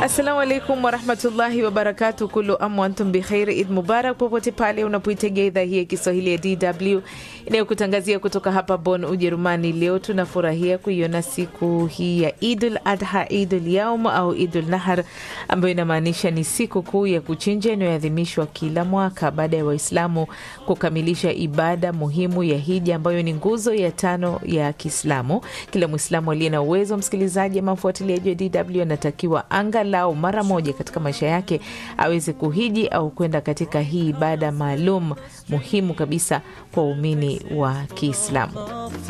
Assalamu alaikum warahmatullahi wabarakatu. Kulu amu antum bikhairi, Id mubarak popote pale unapoitegea idhaa hii ya Kiswahili ya DW inayokutangazia kutoka hapa Bonn, Ujerumani. Leo tunafurahia kuiona siku hii ya Idul Adha, Idul Yaum au Idul Nahar, ambayo inamaanisha ni siku kuu ya kuchinja inayoadhimishwa kila mwaka baada ya Waislamu kukamilisha ibada muhimu ya hija, ambayo ni nguzo ya tano ya Kiislamu. Kila Mwislamu aliye na uwezo, msikilizaji ama mfuatiliaji wa DW, anatakiwa angalau mara moja katika maisha yake aweze kuhiji au kwenda katika hii ibada maalum muhimu kabisa kwa waumini wa Kiislamu.